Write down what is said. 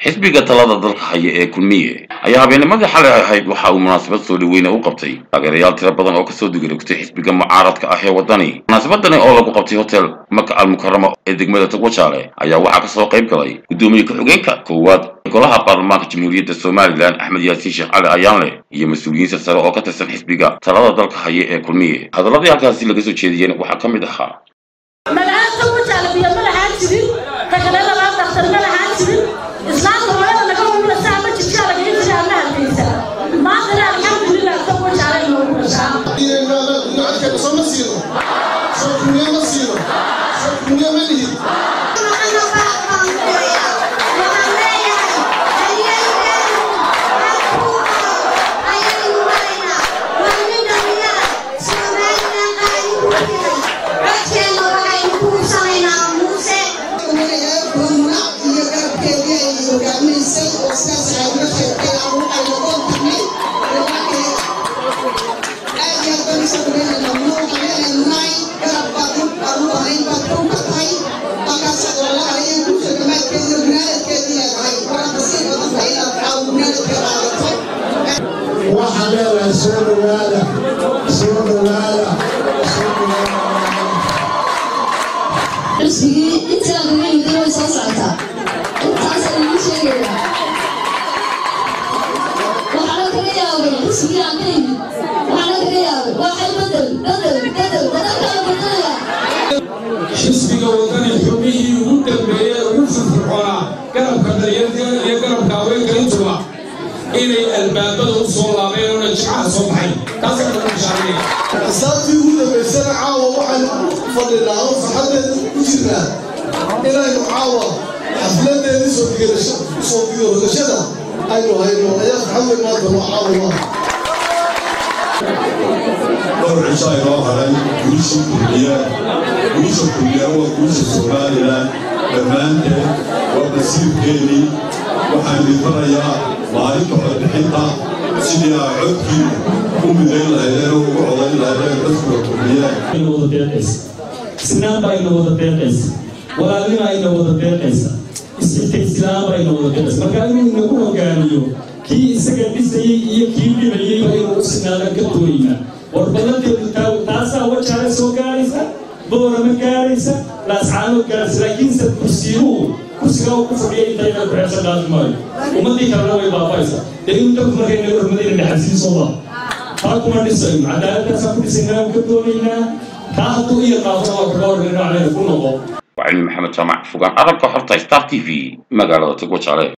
xisbiga talada dalka haya ee kulmiye ayaa habeennimadii xalay ahayd waxa uu munaasabad soo dhaweyne u qabtay taageerayaal tiro badan oo kasoo digirogtay xisbiga mucaaradka ah ee waddani munaasabadani oo lagu qabtay hotel maka al mukarama ee degmada togwajaale ayaa waxaa kasoo qayb galay guddoomiye ku-xigeenka koowaad golaha baarlamaanka jamhuuriyadda somalilan axmed yaasiin sheekh cali ayaanle iyo mas-uuliyiin sare oo ka tirsan xisbiga talada dalka haya ee kulmiye hadaladii halkaasi laga soo jeediyeen waxaa ka mid ahaa magacaanta wajaale biyo ma lahaan jirin takale labaad daktar ma lahaan jirin islaamka hooyada naga umula saa ma jirtaa laga hijira ama hadlaysa maantana alxamdulilah ta wajaale inoogu dhashaa waxaa leedahay soo dhawaada soo dhawaada cusbigii intii aan kaga yimid way soo socotaa intaasaan idiin sheegaya waxaana kaga yaabay cusbigii aan ka yimid waxaana kaga yaabay waxay bedel bedel bedel dadalkala bedelaya xisbiga wadani xubnihii ugu dambeeyey ugu firfircoonaa garabka daryarka iyo garabka haweenka intuba inay albaabada u soo laabeen oona jimcaha soo baxay taasa kala bishaaraya xisaabtii ugu dambaysana caawa waxaynu u fadhinaa oo farxaddeeda ku jirnaa inaynu caawa xafladeedii soo digarasho soo digarodashada aynu hayno ayaa farxad weyn maanta noo caawa dhowr cisho aynoo haray guusha kulmiya guusha kulmiya waa guusha somalilan dhammaanteed waa basiirkeennii waxaan idifanayaa maalinta codbixinta sidii aa codkii u midayn lahaydeen oo ugu codayn lahaydeen xisbiga kulmiya ayna wada deeqaysa isnaanba ayna wada deeqaysa walaalnima ayna wada deeqaysa isxita islaamba ayna wada deeqaysa marka inuu inagu hogaamiyo kii isaga dhisayey iyo kii dhibayeyba inuu u sinaadan ka dooyina war badanteedu taasaa wajaale soo gaaraysa boorama gaaraysa laascaano gaaraysa laakiinse kursiinuhu kursigaa uu ku fadhiya intayna ku xeebsan dhaafi maayo ummaddii kalena way baaba'aysa dee in dadku markay naga hormadayna dhaxalsiisooda taa kuma dhisayno cadaaladdaasaan ku dhisaynaa ka doonaynaa taa hadduu iyo qaafona waa kaga horreyno caleyna ku noqo waa cilmi maxamed jaamac fogaan arabka xorta star t v magaalada togwajaale